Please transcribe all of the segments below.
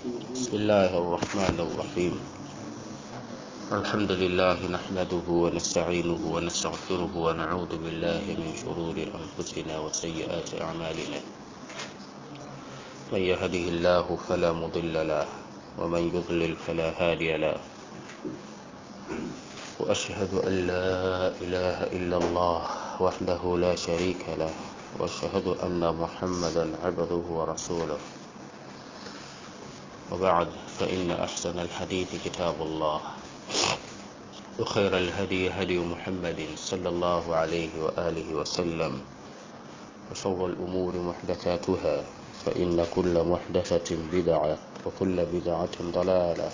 بسم الله الرحمن الرحيم الحمد لله نحمده ونستعينه ونستغفره ونعوذ بالله من شرور أنفسنا وسيئات أعمالنا من يهده الله فلا مضل له ومن يضلل فلا هادي له وأشهد أن لا إله إلا الله وحده لا شريك له وأشهد أن محمدا عبده ورسوله وبعد فإن أحسن الحديث كتاب الله وخير الهدي هدي محمد صلى الله عليه وآله وسلم وشر الأمور محدثاتها فإن كل محدثة بدعة وكل بدعة ضلالة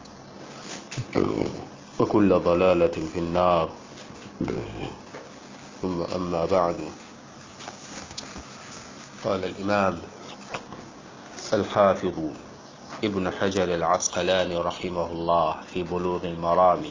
وكل ضلالة في النار ثم أما بعد قال الإمام الحافظ ابن حجر العسقلاني رحمه الله في بلوغ المرام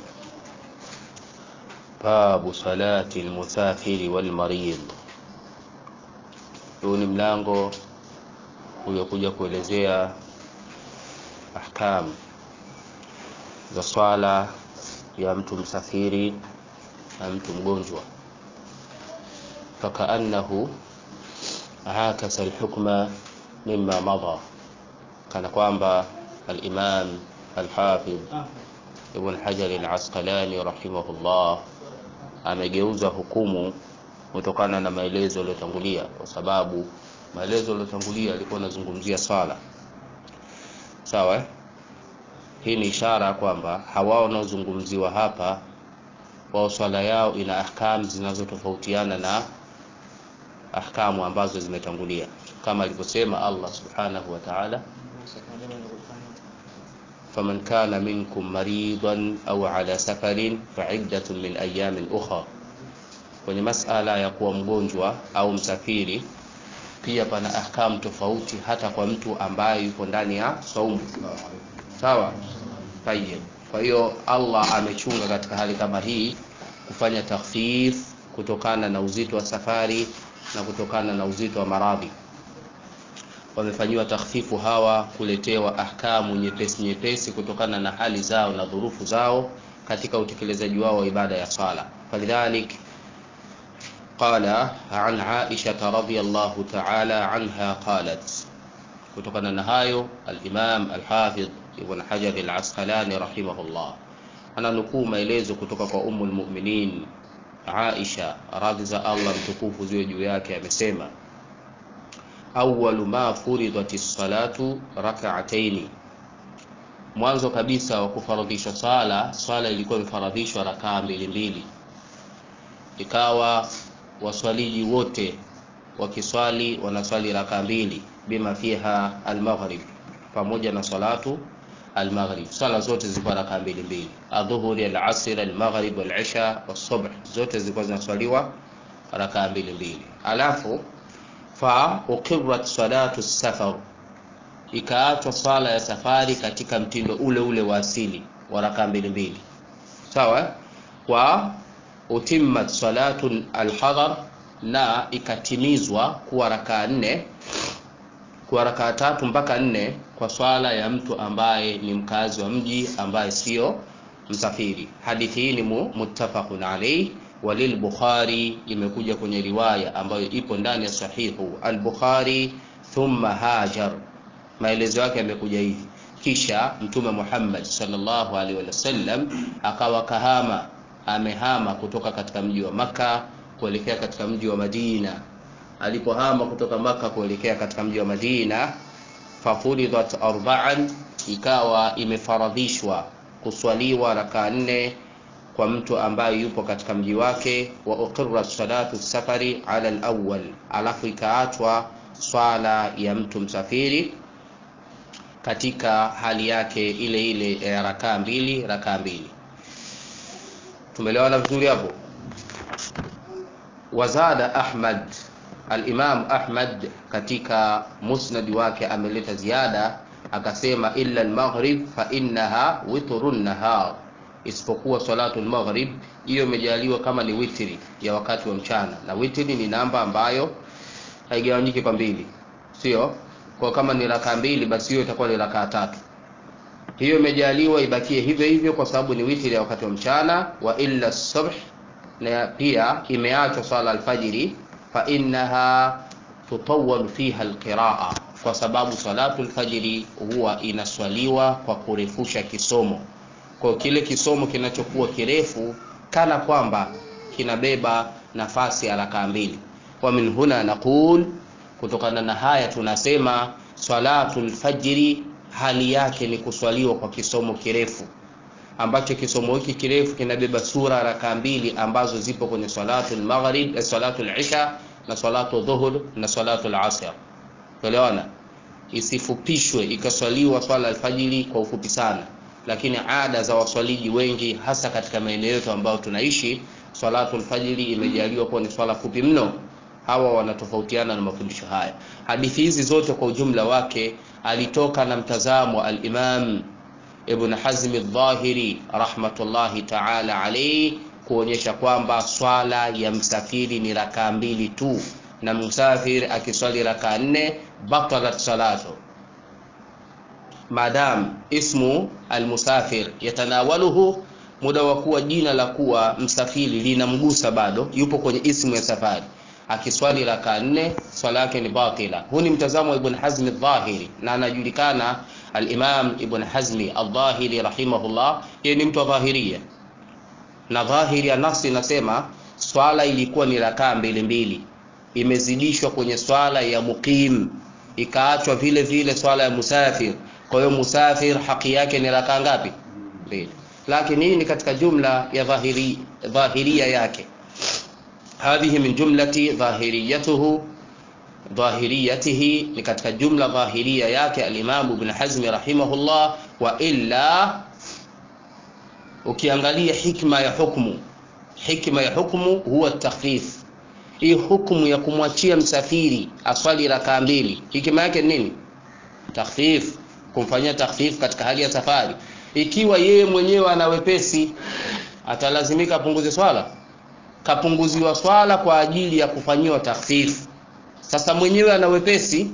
باب صلاة المسافر والمريض huu ni mlango uliokuja kuelezea ahkam za swala ya mtu msafiri na mtu mgonjwa fakaannahu akasa alhukma mima madha kana kwamba alimam alhafidh ibn hajar alasqalani rahimahullah amegeuza hukumu kutokana na maelezo yaliyotangulia kwa sababu maelezo yaliyotangulia yalikuwa yanazungumzia swala sawa eh? hii ni ishara kwamba hawa wanaozungumziwa hapa wao swala yao ina ahkamu zinazotofautiana na ahkamu ambazo zimetangulia kama alivyosema Allah subhanahu wa ta'ala faman kana minkum maridan au ala safarin fa'iddatun min ayamin ukhra kwenye masala ya kuwa mgonjwa au msafiri pia pana ahkamu tofauti hata kwa mtu ambaye yuko ndani ya saumu sawa tayyib kwa hiyo Allah amechunga katika hali kama hii kufanya takhfif kutokana na uzito wa safari na kutokana na uzito wa maradhi wamefanyiwa takhfifu hawa kuletewa ahkamu nyepesi nyepesi kutokana na hali zao na dhurufu zao katika utekelezaji wao wa ibada ya sala falidhalik قال عن عائشة رضي الله تعالى عنها قالت kutokana na hayo al-Imam al-Hafidh Ibn Hajar al-Asqalani rahimahullah ananukuu maelezo kutoka kwa Ummu al-Mu'minin Aisha radhi za Allah mtukufu ziwe juu yake amesema awwalu ma furidati salatu rak'ataini mwanzo kabisa wa kufaradhishwa sala swala ilikuwa imefaradhishwa rakaa mbili mbili ikawa waswaliji wote wakiswali wanaswali raka mbili bima fiha almaghrib pamoja na salatu almaghrib swala zote zilikuwa raka mbili mbili adhuhuri alasr almaghrib walisha wasubh zote zilikuwa zinaswaliwa raka mbili mbili alafu fa uqirat salatu safar ikaachwa swala ya safari katika mtindo ule ule wa asili wa raka mbili mbili sawa wa utimmat salatu alhadar na ikatimizwa kuwa rakaa nne kuwa rakaa tatu mpaka nne kwa swala ya mtu ambaye ni mkazi wa mji ambaye sio msafiri hadithi hii ni muttafaqun alayhi walil bukhari imekuja kwenye riwaya ambayo ipo ndani ya sahihu al-bukhari thumma hajar maelezo yake yamekuja hivi kisha mtume Muhammad sallallahu alaihi wasallam akawa kahama amehama kutoka katika mji wa maka kuelekea katika mji wa Madina. Alipohama kutoka maka kuelekea katika mji wa Madina, fafuridhat arba'an, ikawa imefaradhishwa kuswaliwa raka nne kwa mtu ambaye yupo katika mji wake, wa uqirra salatu safari ala al-awwal, alafu ikaachwa swala ya mtu msafiri katika hali yake ile ile ya rakaa mbili rakaa mbili tumeelewana vizuri hapo wazada ahmad al-imam ahmad katika musnad wake ameleta ziada akasema illa al-maghrib fa innaha witrun nahar isipokuwa salatu al-maghrib hiyo imejaliwa kama ni witri ya wakati wa mchana na witri ni namba ambayo haigawanyiki kwa mbili sio kwa kama ni rakaa mbili basi hiyo itakuwa ni rakaa tatu hiyo imejaliwa ibakie hivyo hivyo kwa sababu ni witri ya wakati wa mchana wa illa subh na pia imeachwa swala alfajiri fa innaha tutawwal fiha alqiraa kwa sababu salatu alfajiri huwa inaswaliwa kwa kurefusha kisomo kwa kile kisomo kinachokuwa kirefu kana kwamba kinabeba nafasi ya rakaa mbili wa min huna naqul kutokana na haya tunasema salatu lfajiri hali yake ni kuswaliwa kwa kisomo kirefu ambacho kisomo hiki kirefu kinabeba sura rakaa mbili ambazo zipo kwenye salatu lmaghrib eh, salatu lisha na salatu dhuhur na salatu lasr tuelewana isifupishwe ikaswaliwa swala alfajiri kwa ufupi sana lakini ada za waswaliji wengi hasa katika maeneo yetu ambayo tunaishi salatu alfajiri imejaliwa kuwa ni swala fupi mno hawa wanatofautiana na mafundisho haya hadithi hizi zote kwa ujumla wake alitoka na mtazamo alimam ibn hazm aldhahiri rahmatullahi taala alaihi kuonyesha kwamba swala ya msafiri ni rakaa mbili tu na msafiri akiswali rakaa nne batalat salatu madam ismu almusafir yatanawaluhu muda wa kuwa jina la kuwa msafiri linamgusa bado yupo kwenye ismu ya safari akiswali raka nne swala yake ni batila huu ni mtazamo wa ibn hazmi dhahiri na anajulikana alimam ibn hazmi aldhahiri rahimahullah yeye ni mtu wa dhahiria na dhahiri ya nafsi inasema swala ilikuwa ni rakaa mbili mbili imezidishwa kwenye swala ya muqim ikaachwa vile vile swala ya musafir kwa hiyo musafir haki yake ni rakaa ngapi mbili lakini hii ni katika jumla ya dhahiri, dhahiria yake hadhihi min jumlati dhahiriyatuhu dhahiriyatihi ni katika jumla dhahiria yake alimamu ibn hazmi rahimahullah wa illa ukiangalia hikma ya hukmu hikma ya hukmu huwa takhfif hii hukmu ya kumwachia msafiri aswali rakaa mbili hikima yake ni nini takhfif kumfanyia takhfif katika hali ya safari ikiwa yeye mwenyewe ana wepesi atalazimika apunguze swala kapunguziwa swala kwa ajili ya kufanyiwa takhfif sasa mwenyewe ana wepesi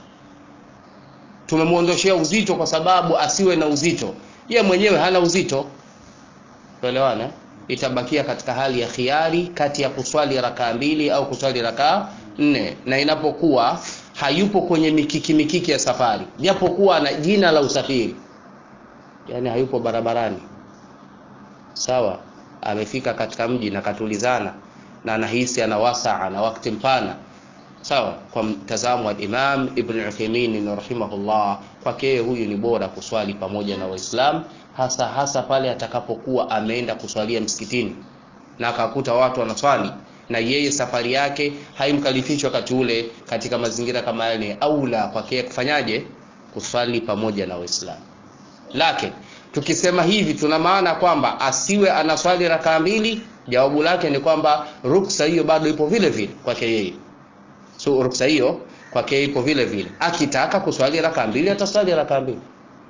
tumemwondoshea uzito kwa sababu asiwe na uzito ye mwenyewe hana uzito tuelewana itabakia katika hali ya khiari kati ya kuswali rakaa mbili au kuswali rakaa nne na inapokuwa hayupo kwenye mikiki mikiki ya safari japokuwa ana jina la usafiri yani hayupo barabarani sawa amefika katika mji na katulizana na anahisi ana wasaa na wakati mpana sawa kwa mtazamo wa Imam Ibn Uthaymeen rahimahullah kwake huyu ni bora kuswali pamoja na Waislamu hasa hasa pale atakapokuwa ameenda kuswalia msikitini na akakuta watu wanaswali na yeye safari yake haimkalifishi wakati ule katika mazingira kama yale aula kwake kufanyaje kuswali pamoja na Waislamu lakini tukisema hivi tuna maana kwamba asiwe anaswali rakaa mbili jawabu lake ni kwamba ruksa hiyo bado ipo vile vile kwake yeye so ruksa hiyo kwake ipo vile vile akitaka kuswali rakaa mbili ataswali rakaa mbili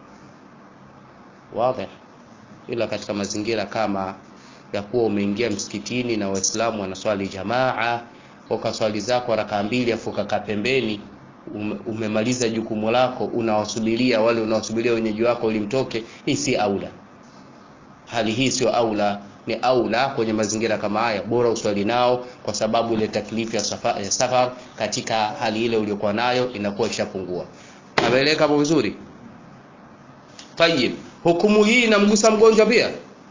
wazi ila katika mazingira kama ya kuwa umeingia msikitini na waislamu wanaswali jamaa ukaswali zako rakaa mbili afu ukakaa pembeni ume, umemaliza jukumu lako unawasubiria wale unawasubiria wenyeji wako ulimtoke hii si aula hali hii sio aula ni aula kwenye mazingira kama haya bora uswali nao kwa sababu ile taklifu ya safar, ya safar katika hali ile uliokuwa nayo inakuwa ishapungua ameeleka hapo vizuri tayib hukumu hii inamgusa mgonjwa pia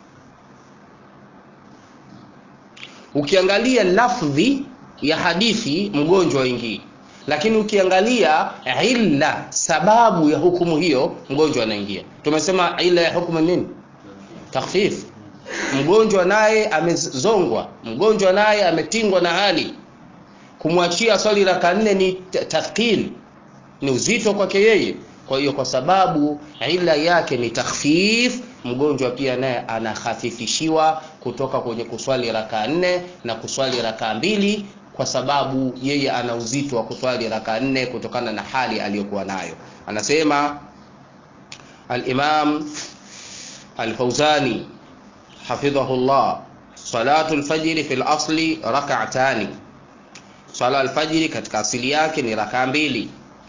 ukiangalia lafdhi ya hadithi mgonjwa waingii lakini ukiangalia illa sababu ya hukumu hiyo mgonjwa anaingia tumesema illa ya hukumu nini takhfif mgonjwa naye amezongwa mgonjwa naye ametingwa na hali kumwachia swali raka nne ni tathqil ni uzito kwake yeye kwa hiyo kwa sababu ila yake ni takhfif mgonjwa pia naye anakhafifishiwa kutoka kwenye kuswali raka nne na kuswali raka mbili kwa sababu yeye ana uzito wa kuswali raka nne kutokana na hali aliyokuwa nayo anasema al-Imam al-Fauzani hafidhahullah salatu al-fajr fi al-asli rak'atani sala al-fajr katika asili yake ni raka mbili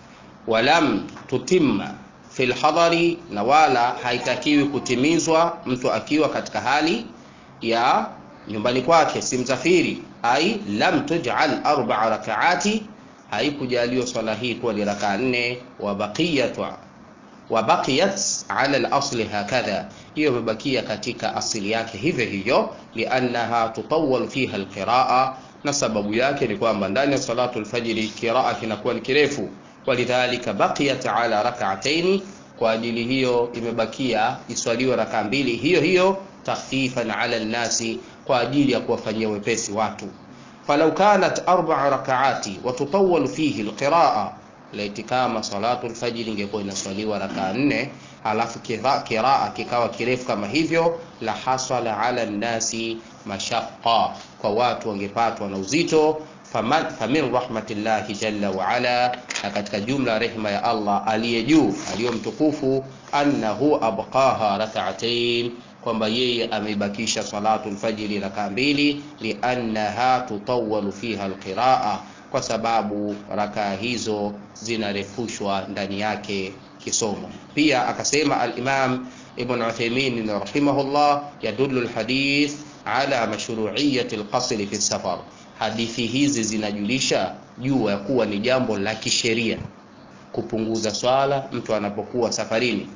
walam tutimma fil hadari, na wala haitakiwi kutimizwa mtu akiwa katika hali ya nyumbani kwake, si msafiri. Ai lam tuj'al arba'a rakaati, haikujaliwa swala hii kuwa ni rakaa nne. Wa baqiyatu wa baqiyat ala al-asli hakadha, hiyo imebakia katika asili yake hivyo hivyo, liannaha tutawwal fiha al-qiraa, na sababu yake ni kwamba ndani ya salatu al-fajri qiraa kinakuwa ni kirefu walidhalika baqiyat ala rak'ataini, kwa ajili hiyo imebakia iswaliwe raka mbili hiyo hiyo, takhfifan ala nnasi, kwa ajili ya kuwafanyia wepesi watu. Falau kanat arba'a rak'ati wa tutawwalu fihi alqiraa, laiti kama salatu alfajiri ingekuwa inaswaliwa raka nne alafu kiraa kikawa kirefu kama hivyo, la hasala ala nnasi mashaqqa, kwa watu wangepatwa na uzito famin rahmatillahi jalla wa ala, na katika jumla rehma ya Allah aliye juu aliyo mtukufu, annahu abqaha rak'atayn, kwamba yeye ameibakisha salatu lfajiri raka mbili, liannaha tutawwalu fiha alqiraa, kwa sababu rakaa hizo zinarefushwa ndani yake kisomo. Pia akasema al-Imam Ibn Uthaymeen rahimahullah, yadullu alhadith ala mashru'iyyati alqasri fi safar Hadithi hizi zinajulisha juu ya kuwa ni jambo la kisheria kupunguza swala mtu anapokuwa safarini.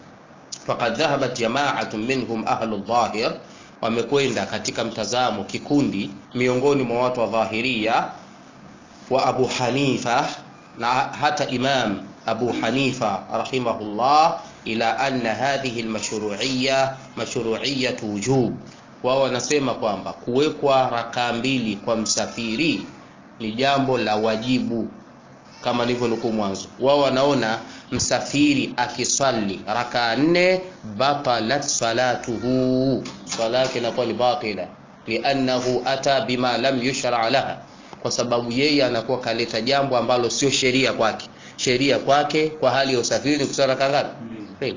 Faqad dhahabat jama'atun minhum ahlu dhahir, wamekwenda katika mtazamo kikundi miongoni mwa watu wa Dhahiria wa Abu Hanifa na hata Imam Abu Hanifa rahimahullah, ila anna hadhihi almashru'iyya mashru'iyyatu wujub wao wanasema kwamba kuwekwa rakaa mbili kwa msafiri ni jambo la wajibu, kama nilivyonukuu mwanzo. Wao wanaona msafiri akiswali rakaa nne, batalat salatuhu, swala yake inakuwa ni batila, liannahu ata bima lam yushra laha, kwa sababu yeye anakuwa kaleta jambo ambalo sio sheria kwake. Sheria kwake kwa hali ya usafiri ni kuswali rakaa ngapi?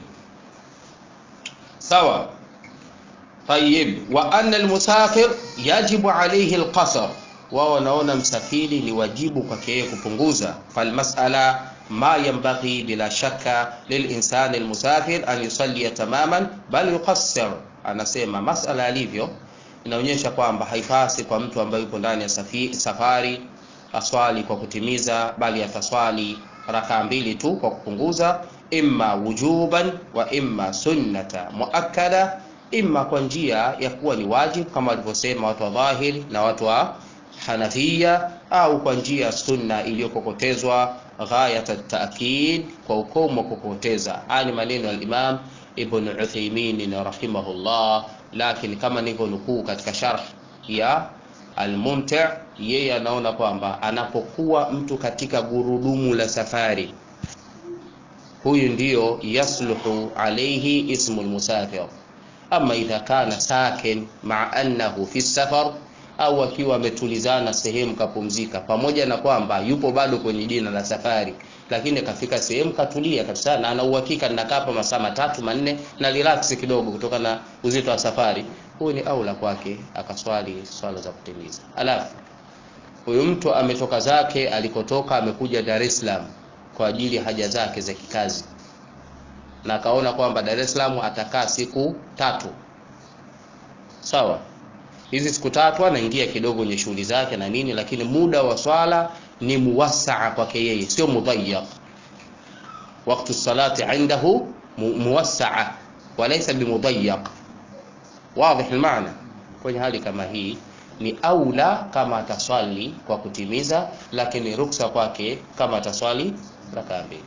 Sawa. Tayib, wa anna almusafir yajibu alayhi alqasr, wao wanaona msafiri ni wajibu kwake yeye kupunguza. Falmasala ma yanbaghi bila shakka lilinsani almusafir an yusalli tamaman bal yuqassir. Anasema masala alivyo inaonyesha kwamba haipasi kwa mtu ambaye yupo ndani ya safari aswali kwa kutimiza, bali ataswali rakaa mbili tu kwa kupunguza, imma wujuban wa imma sunnata muakkada imma kwa njia ya kuwa ni wajibu kama walivyosema watu wa dhahiri na watu wa Hanafia, au kwa njia ya sunna iliyokokotezwa ghayat at-ta'kid, kwa ukomo wa kukokoteza. Haya ni maneno ya Imam Ibn Uthaymeen rahimahullah, lakini kama nilivyonukuu katika sharh ya Al-Mumti', yeye anaona kwamba anapokuwa mtu katika gurudumu la safari, huyu ndiyo yasluhu alayhi ismu al-musafir ama idha kana sakin maa annahu fi safar, au akiwa ametulizana sehemu kapumzika, pamoja na kwamba yupo bado kwenye jina la safari, lakini kafika sehemu katulia kabisa, na ana uhakika ninakaa hapa masaa matatu manne na relax kidogo kutokana na uzito wa safari, huyu ni aula kwake akaswali swala za kutimiza. Alafu huyu mtu ametoka zake alikotoka, amekuja Dar es Salaam kwa ajili ya haja zake za kikazi na akaona kwamba Dar es Salaam atakaa siku tatu. Sawa, hizi siku tatu anaingia kidogo kwenye shughuli zake na nini, lakini muda wa swala ni muwassaa kwake yeye, sio mudhayyaq. Waktu salati indahu muwassaa walaysa bimudhayyaq. Wadhih almaana. Kwenye hali kama hii ni aula kama ataswali kwa kutimiza, lakini ruksa kwake kama ataswali rakaa mbili.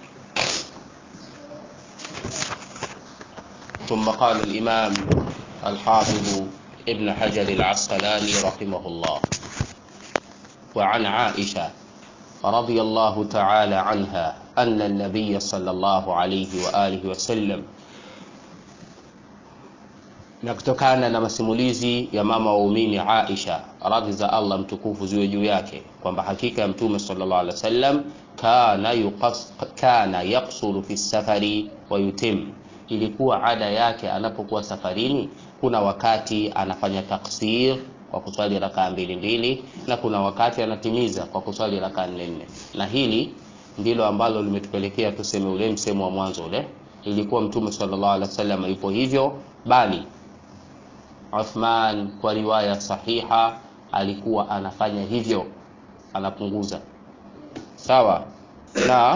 ثم قال الإمام الحافظ ابن حجر العسقلاني رحمه الله وعن عائشة رضي الله تعالى عنها أن النبي صلى الله عليه وآله وسلم na kutokana na masimulizi ya mama waumini Aisha radhi za Allah mtukufu ziwe juu yake kwamba hakika ya mtume sallallahu alaihi wasallam kana yuqas kana yaksuru fi safari wa yutim ilikuwa ada yake anapokuwa safarini, kuna wakati anafanya taksir kwa kuswali rakaa mbili mbili, na kuna wakati anatimiza kwa kuswali rakaa nne nne. Na hili ndilo ambalo limetupelekea tuseme ule msemo wa mwanzo ule ilikuwa mtume sallallahu alaihi wasallam yupo hivyo bali Uthman kwa riwaya sahiha alikuwa anafanya hivyo anapunguza sawa na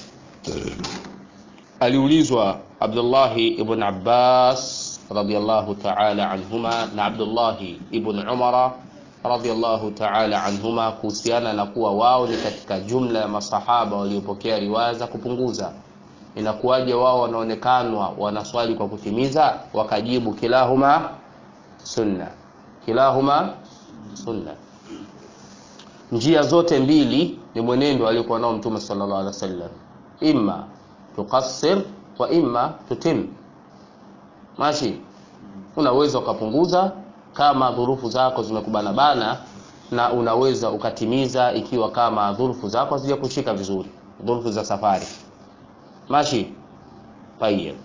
aliulizwa Abdullahi ibn Abbas radiyallahu ta'ala anhuma na Abdullahi ibn Umara radiyallahu ta'ala anhuma kuhusiana na kuwa wao ni katika jumla ya masahaba waliopokea riwaya za kupunguza inakuwaje wao wanaonekanwa wanaswali kwa kutimiza wakajibu kilahuma sunna kilahuma sunna njia zote mbili ni mwenendo aliokuwa nao mtume sallallahu alaihi wasallam imma tuqassir wa imma tutim mashi unaweza ukapunguza kama dhurufu zako zimekubana bana na unaweza ukatimiza ikiwa kama dhurufu zako hazijakushika vizuri dhurufu za safari mashi tayeb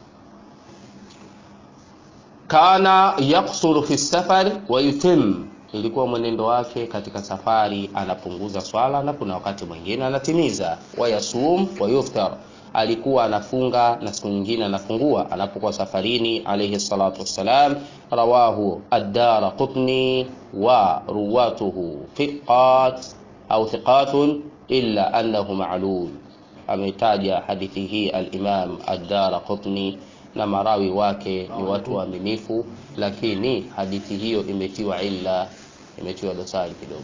kana yaksuru fi safar wa yutim ilikuwa mwenendo wake katika safari anapunguza swala na kuna wakati mwingine anatimiza wayasum wa yuftar alikuwa anafunga na siku nyingine anafungua anapokuwa safarini alayhi salatu wassalam rawahu ad-dara qutni wa ruwatuhu thiqat au thiqatun illa annahu ma'lul ametaja hadithi hii al-imam ad-dara qutni na marawi wake ni watu waaminifu lakini hadithi hiyo imetiwa illa imetiwa dosari kidogo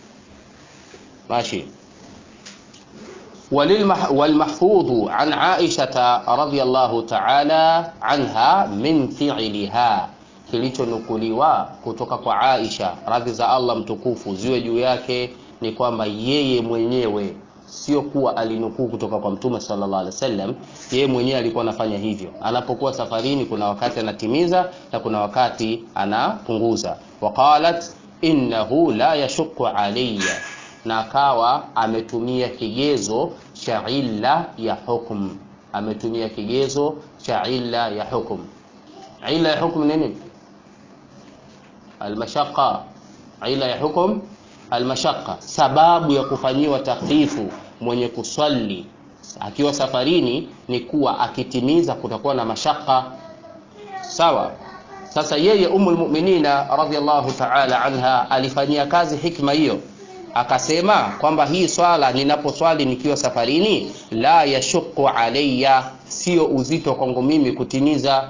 ماشي وللمح والمحفوظ عن عائشة رضي الله تعالى عنها من فعلها kilichonukuliwa kutoka kwa Aisha radhi za Allah mtukufu ziwe juu yake ni kwamba yeye mwenyewe sio kuwa alinukuu kutoka kwa mtume sallallahu alaihi wasallam yeye mwenyewe alikuwa anafanya hivyo anapokuwa safarini kuna wakati anatimiza na kuna wakati anapunguza waqalat innahu la yashukku alayya na akawa ametumia kigezo cha illa ya hukm ametumia kigezo cha illa ya hukm illa ya hukm nini almashaqqa illa ya hukm almashaqqa sababu ya kufanyiwa takfifu mwenye kuswali akiwa safarini ni kuwa akitimiza kutakuwa na mashaka sawa sasa yeye umul mu'minina radhiallahu ta'ala anha alifanyia kazi hikma hiyo akasema kwamba hii swala ninaposwali nikiwa safarini la yashuku alayya sio uzito kwangu mimi kutimiza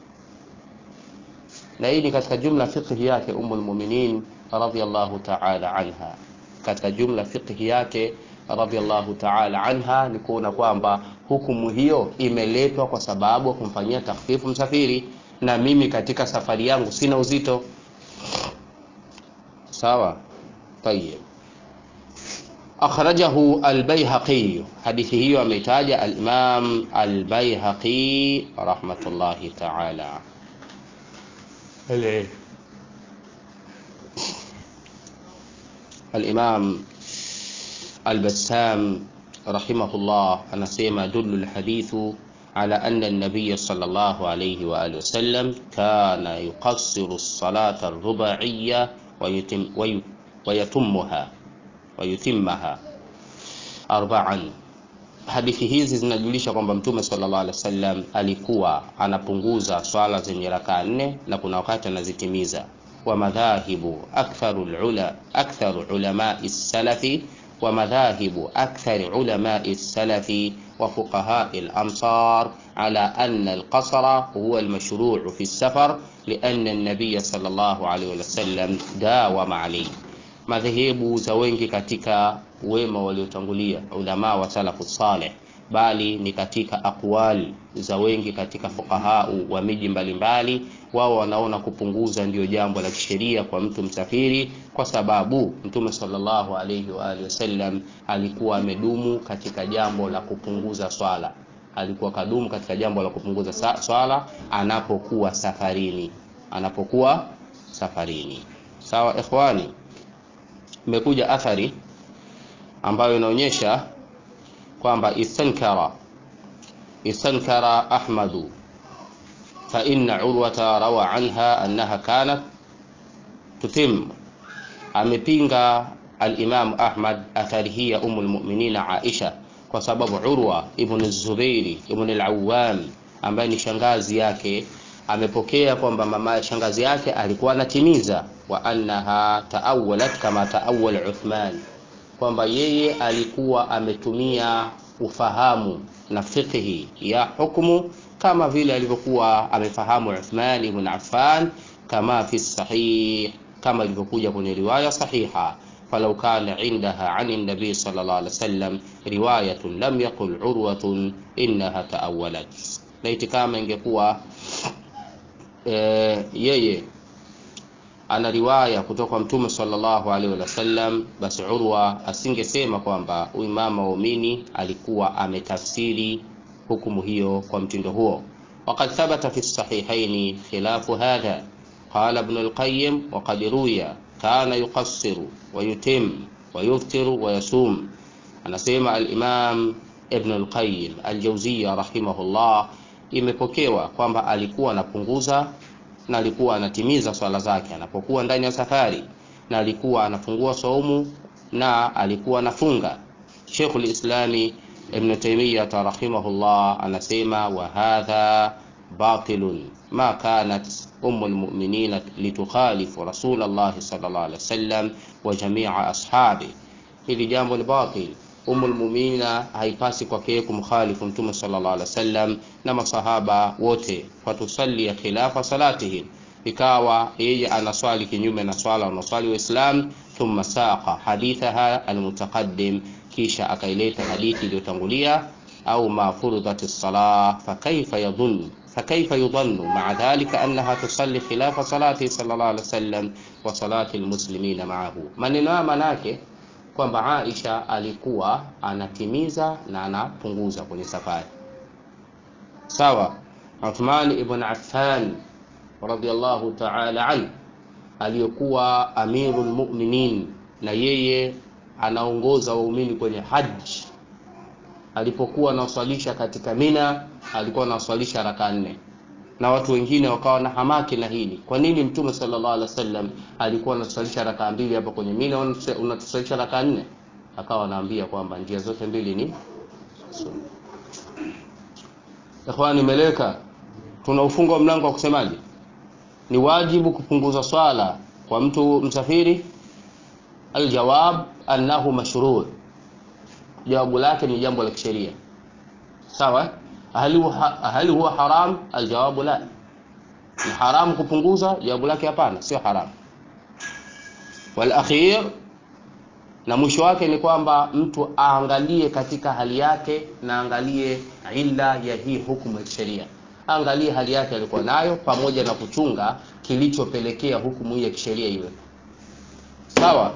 na hii ni katika jumla fiqhi yake umul mu'minin radhiallahu ta'ala anha katika jumla fiqhi yake radhiallahu ta'ala anha ni kuona kwamba hukumu hiyo imeletwa kwa sababu ya kumfanyia takhfifu msafiri na mimi katika safari yangu sina uzito sawa tayeb akhrajahu albayhaqi hadithi hiyo ameitaja alimam albayhaqi rahmatullahi ta'ala alayhi الإمام البسام رحمه الله أنسيما دل الحديث على أن النبي صلى الله عليه وآله وسلم كان يقصر الصلاة الرباعية ويتم وي ويتمها ويتمها أربعا hadithi hizi zinajulisha kwamba mtume sallallahu alaihi wasallam alikuwa anapunguza swala zenye rakaa nne na kuna wakati anazitimiza ومذاهب أكثر العلا أكثر علماء السلف ومذاهب أكثر علماء السلف وفقهاء الأمصار على أن القصر هو المشروع في السفر لأن النبي صلى الله عليه وسلم داوم عليه madhehebu za wengi katika wema waliotangulia ulama wa salafu saleh bali ni katika aqwali za wengi katika fuqahau wa miji mbalimbali wao wanaona kupunguza ndio jambo la kisheria kwa mtu msafiri kwa sababu mtume sallallahu alayhi wa alihi wasallam alikuwa amedumu katika jambo la kupunguza swala alikuwa kadumu katika jambo la kupunguza swala anapokuwa safarini anapokuwa safarini sawa ikhwani imekuja athari ambayo inaonyesha kwamba istankara istankara ahmadu fa inna urwata rawa anha annaha kanat tutim amepinga al-Imam Ahmad athari hii ya umul mu'minina Aisha kwa sababu Urwa ibn Zubairi ibn al-Awwam ambaye ni shangazi yake amepokea kwamba mama shangazi yake alikuwa anatimiza wa annaha taawalat kama taawal Uthman, kwamba yeye alikuwa ametumia ufahamu na fiqhi ya hukumu kama vile alivyokuwa amefahamu Uthman ibn Affan, kama fi sahih, kama ilivyokuja kwenye riwaya sahiha falau kana indaha ani nabii sallallahu alaihi wasallam riwayatun lam yaqul urwatun innaha taawalat, laiti kama ingekuwa e, yeye ana riwaya kutoka kwa mtume sallallahu alaihi wasallam, basi Urwa asingesema kwamba huyu mama waumini alikuwa ametafsiri hukumu hiyo kwa mtindo huo. Waqad thabata fi sahihaini khilafu hadha qala ibn al-Qayyim wa qad ruya kana yuqassiru wa yutim wa yuftiru wa yasum. Anasema al-Imam Ibn al-Qayyim al-Jawziyya rahimahullah, imepokewa kwamba alikuwa anapunguza na alikuwa anatimiza swala zake anapokuwa ndani ya safari, na alikuwa anafungua saumu na alikuwa anafunga. Sheikhul Islami Ibn Taymiyyah rahimahullah anasema wa hadha batilun ma kanat ummul mu'minin litukhalifu rasulullah sallallahu alaihi wasallam wa jami'a ashabi, hili jambo ni batil. Ummul mu'minina haipasi kwake kumkhalifu mtume sallallahu alaihi wasallam na masahaba wote, fatusalli khilafa salatihim, ikawa yeye anaswali kinyume na swala wanaswali Waislam. Thumma saqa hadithaha almutaqaddim, kisha akaileta hadithi iliyotangulia au ma furudhat as-salah fakaifa yadhun fakaifa yudhannu ma'a dhalika annaha tusalli khilafa salati sallallahu alaihi wasallam wa salati almuslimina ma'ahu. Maneno haya manake kwamba Aisha alikuwa anatimiza na anapunguza kwenye safari. Sawa, Uthman ibn Affan radhiyallahu ta'ala an aliyokuwa amirul mu'minin, na yeye anaongoza waumini kwenye haji. Alipokuwa anaswalisha katika Mina, alikuwa anaswalisha raka nne na watu wengine wakawa na hamaki na hili. Kwa nini Mtume sallallahu alaihi wasallam alikuwa anaswalisha raka mbili hapa kwenye Mina, unatuswalisha raka nne? Akawa anaambia kwamba njia zote mbili ni sunna. Ikhwani, meleka tunaufunga mlango wa kusemaje? Ni wajibu kupunguza swala kwa mtu msafiri? Aljawab annahu mashruu, jawabu lake ni jambo la kisheria. Sawa. Hal huwa haram? Aljawabu la, ni haramu kupunguza? Jawabu lake hapana, sio haramu. Wal akhir, na mwisho wake ni kwamba mtu aangalie katika hali yake na angalie illa ya hii hukumu ya kisheria, aangalie hali yake alikuwa nayo, pamoja na kuchunga kilichopelekea hukumu hii ya kisheria iwe sawa.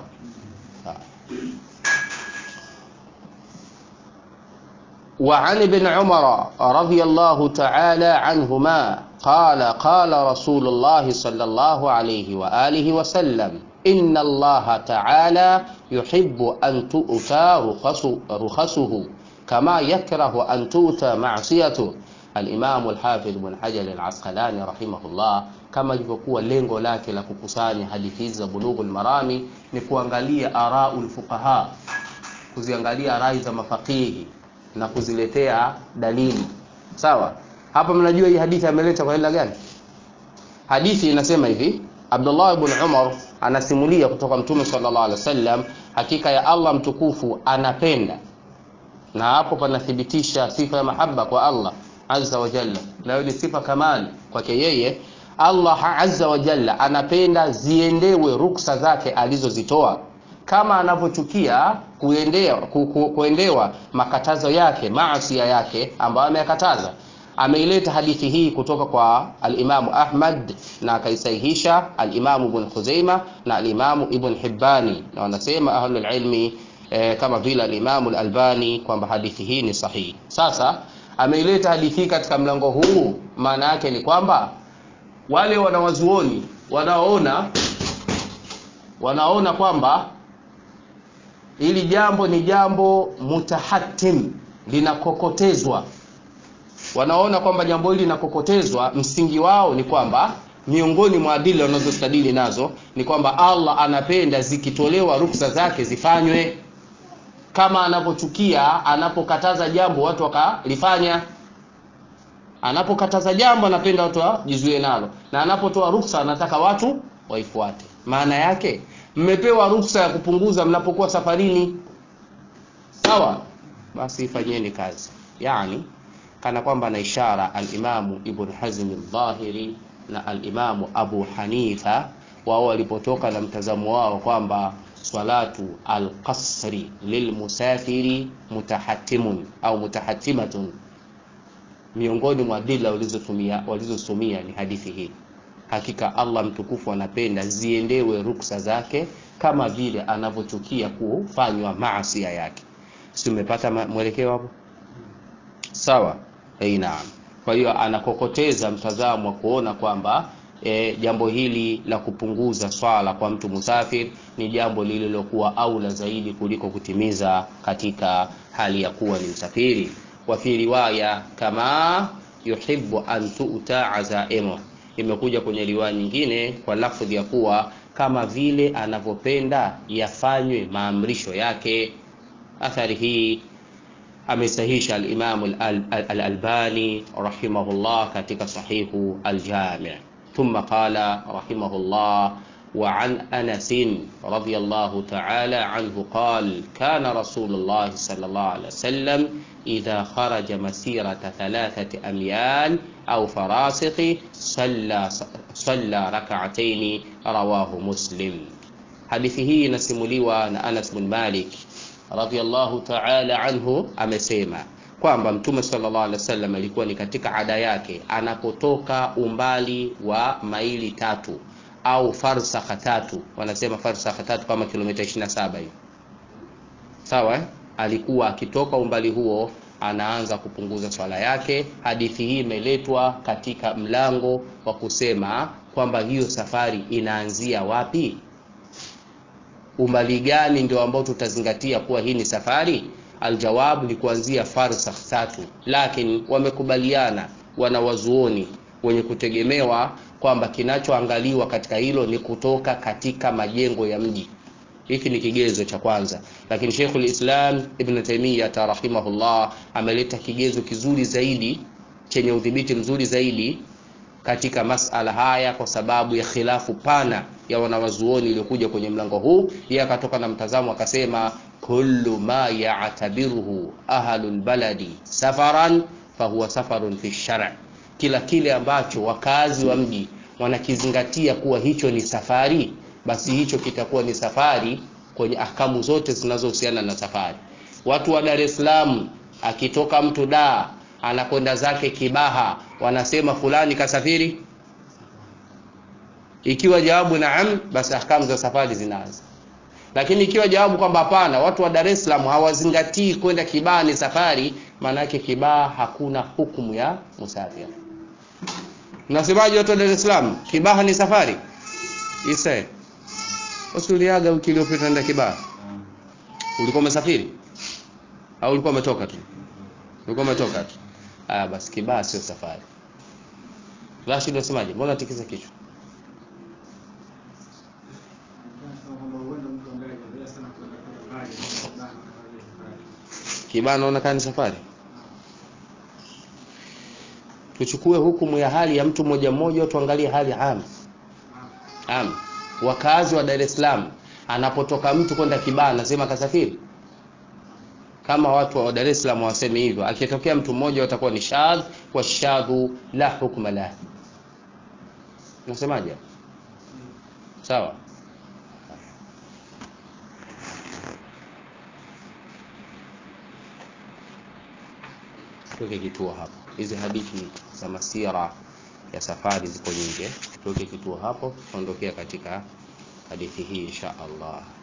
وعن ابن عمر رضي الله تعالى عنهما قال قال رسول الله صلى الله عليه وآله وسلم إن الله تعالى يحب أن تؤتى رخصه كما يكره أن تؤتى معصيته الإمام الحافظ بن حجر العسقلاني رحمه الله kama ilivyokuwa lengo lake la kukusanya hadithi hizi za Bulughul Marami ni kuangalia araul fuqaha, kuziangalia rai za mafakihi na kuziletea dalili sawa. Hapa mnajua hii hadithi ameleta kwa ila gani? Hadithi inasema hivi, Abdullah ibn Umar anasimulia kutoka Mtume sallallahu alaihi wasallam, hakika ya Allah mtukufu anapenda, na hapo panathibitisha sifa ya mahaba kwa Allah azza wa jalla, nayo ni sifa kamali kwake yeye. Allah azza wa jalla anapenda ziendewe ruksa zake alizozitoa kama anavyochukia kuendea ku, ku, kuendewa makatazo yake maasia yake ambayo ameyakataza. Ameileta hadithi hii kutoka kwa alimamu Ahmad na akaisahihisha alimamu Ibn Khuzaima na alimamu Ibn Hibbani, na wanasema ahlul ilmi eh, kama vile alimamu al-Albani kwamba hadithi hii ni sahihi. Sasa ameileta hadithi hii katika mlango huu, maana yake ni kwamba wale wanawazuoni wanaoona wanaona kwamba hili jambo ni jambo mutahatim, linakokotezwa. Wanaona kwamba jambo hili linakokotezwa, msingi wao ni kwamba miongoni mwa adili wanazostadili nazo ni kwamba Allah anapenda zikitolewa ruksa zake zifanywe. kama anapochukia anapokataza jambo watu wakalifanya anapokataza jambo anapenda watu wajizuie nalo na anapotoa ruksa anataka watu waifuate maana yake mmepewa ruksa ya kupunguza mnapokuwa safarini sawa basi fanyeni kazi yani kana kwamba na ishara alimamu ibn hazm al-dhahiri na alimamu abu hanifa wao walipotoka na mtazamo wao kwamba salatu alqasri lilmusafiri mutahatimun au mutahatimatun miongoni mwa dila walizotumia walizotumia ni hadithi hii hakika allah mtukufu anapenda ziendewe ruksa zake kama vile anavyochukia kufanywa maasia yake si umepata mwelekeo hapo sawa hey, naam kwa hiyo anakokoteza mtazamo wa kuona kwamba e, jambo hili la kupunguza swala kwa mtu musafir ni jambo lililokuwa aula zaidi kuliko kutimiza katika hali ya kuwa ni msafiri wa fi riwaya kama yuhibbu an tu'ta azaimu imekuja kwenye riwaya nyingine kwa lafdhi ya kuwa kama vile anavyopenda yafanywe maamrisho yake athari hii amesahisha al-Imam al-Albani rahimahullah katika sahihu al-Jami' thumma qala rahimahullah وعن أنس رضي الله تعالى عنه قال كان رسول الله صلى الله عليه وسلم إذا خرج مسيرة ثلاثة أميال أو فراسخ صلى صلى ركعتين رواه مسلم حديثه نسمليوا أنس بن مالك radhiallahu ta'ala anhu amesema kwamba mtume sallallahu alaihi wasallam alikuwa ni katika ada yake anapotoka umbali wa maili tatu au farsakha tatu wanasema farsakha tatu kama kilomita 27 hiyo sawa eh? alikuwa akitoka umbali huo anaanza kupunguza swala yake hadithi hii imeletwa katika mlango wa kusema kwamba hiyo safari inaanzia wapi umbali gani ndio ambao tutazingatia kuwa hii ni safari aljawabu ni kuanzia farsakh tatu lakini wamekubaliana wanawazuoni wenye kutegemewa kwamba kinachoangaliwa katika hilo ni kutoka katika majengo ya mji hiki ni kigezo cha kwanza lakini Sheikhul Islam Ibn Taymiyyah rahimahullah ameleta kigezo kizuri zaidi chenye udhibiti mzuri zaidi katika masala haya kwa sababu ya khilafu pana ya wanawazuoni iliyokuja kwenye mlango huu yeye akatoka na mtazamo akasema kullu ma ya'tabiruhu ahlul baladi safaran fahuwa safarun fi shar' kila kile ambacho wakazi wa mji wanakizingatia kuwa hicho ni safari basi hicho kitakuwa ni safari kwenye ahkamu zote zinazohusiana na safari watu wa Dar es Salaam akitoka mtu daa anakwenda zake Kibaha wanasema fulani kasafiri ikiwa jawabu naam basi ahkamu za safari zinaanza lakini ikiwa jawabu kwamba hapana watu wa Dar es Salaam hawazingatii kwenda Kibaha ni safari maana yake Kibaha hakuna hukumu ya musafiri Unasemaje watu wa Dar es Salaam? Kibaha ni safari? Isa. Usuliaga wiki iliyopita nenda Kibaha. Ulikuwa umesafiri? Au ulikuwa umetoka tu? Ulikuwa umetoka tu. Ah basi Kibaha sio safari. Rashid unasemaje? Mbona tikisa kichwa? Kibaha naona kama ni safari. tuchukue hukumu ya hali ya mtu mmoja mmoja tuangalie hali am am wakazi wa Dar es Salaam anapotoka mtu kwenda Kibaha anasema kasafiri kama watu wa Dar es Salaam waseme hivyo akitokea mtu mmoja watakuwa ni shadh wa shadhu la hukma la nasemaje sawa tuweke kituo hapo hizi hadithi za masira ya safari ziko nyingi tuweke kituo hapo tuondokea katika hadithi hii insha Allah